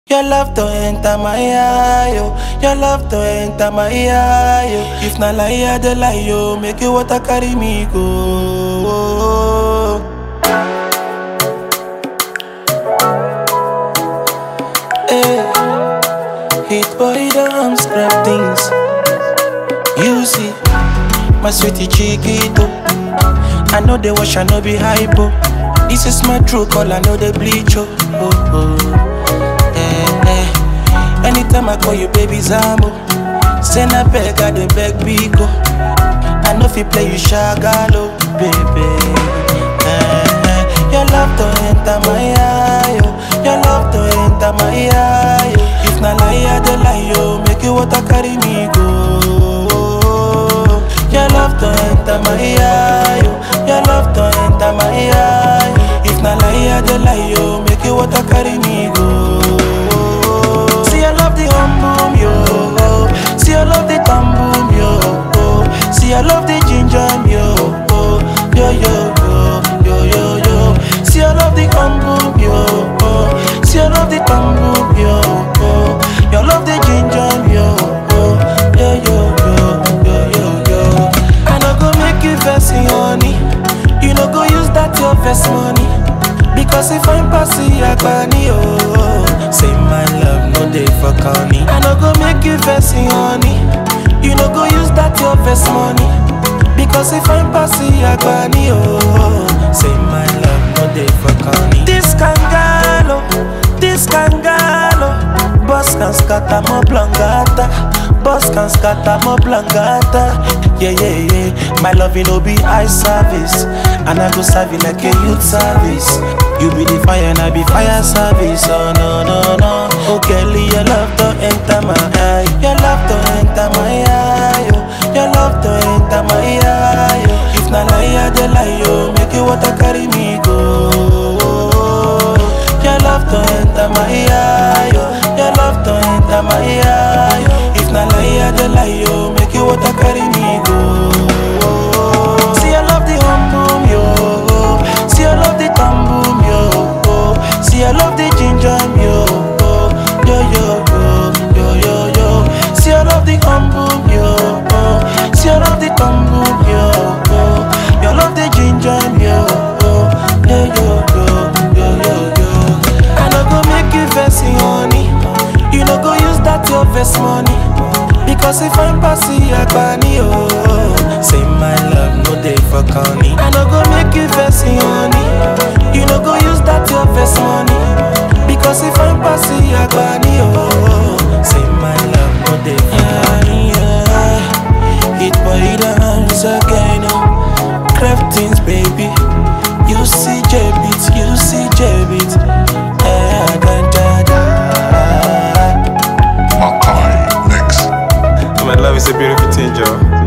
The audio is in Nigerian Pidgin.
Your love to enter my eye, yo. Your love to enter my eye, yo. If na lie, I dey lie, yo. Make you water carry me go. Hey, hit boy, don't scrap things. You see, my sweetie chiquito. I know they wash, I know be hypo. This is my true call, I know they bleach, oh. oh, oh. Eh, eh. Anytime I call you, baby Zambo. Send a beg, I dey beg Biko. I know if you play you shagalo, baby. Eh, eh. Your love to enter my eye, yo. Your love to enter my eye, yo. If na lie, I dey lie, yo. Make you water carry me go. Your love to enter my eye, yo. Your love to enter my eye. yo. If na lie, I dey lie, yo. Make you water carry me go. See, I love the hum boom, yo. See, I love the thumb boom, yo. See, I love the ginger, yo. Yo, yo, yo, yo, yo, yo. See, I love the hum boom, yo. See, I love the thumb boom, yo. You love the ginger, yo. Yo, yo, yo, yo, yo, yo. I no go make you vex, honey. You no go use that your vex money. Because if I'm passing Agbani, oh Say my love, no day for corny I no go make you vex, honey You no go use that your vex money Because if I'm passing Agbani, oh Say my love, no day for corny This kangalo, this kangalo Boss can scatter more blangata Boss can scatter more blangata Yeah, yeah, yeah My love, you know, be eye service And I go serve you like a youth service You be the fire and I be fire service Oh, no, no, no Oh, Kelly, your love to enter my eye Your love to enter my eye oh. Your love to enter my eye oh. If na lie, I dey lie, oh Make you water carry me go Your love to enter my eye oh. Your love to enter my eye oh. If na lie, I dey lie, oh Make you water carry me go See, I love the hum boom, yo See, I love the thumb boom, yo See, I love the ginger, yo Yo, yo, yo, yo, yo, yo See, I love the hum boom, yo See, I love the thumb boom, yo You love the ginger, yo Yo, yo, yo, yo, yo, yo I no go make you vex, honey You no go use that your vex money Because if I'm passing Agbani, oh Say my love, no day for corny I no go make you vex, honey You no go use that your vex money Because if I'm passing Agbani, oh Say my love, no day for corny yeah. Hit boy dance again, oh Craftings, baby You see J-Beat, you see J-Beat Eh, da, da, da. Makai next. My love is a beautiful thing, Joe.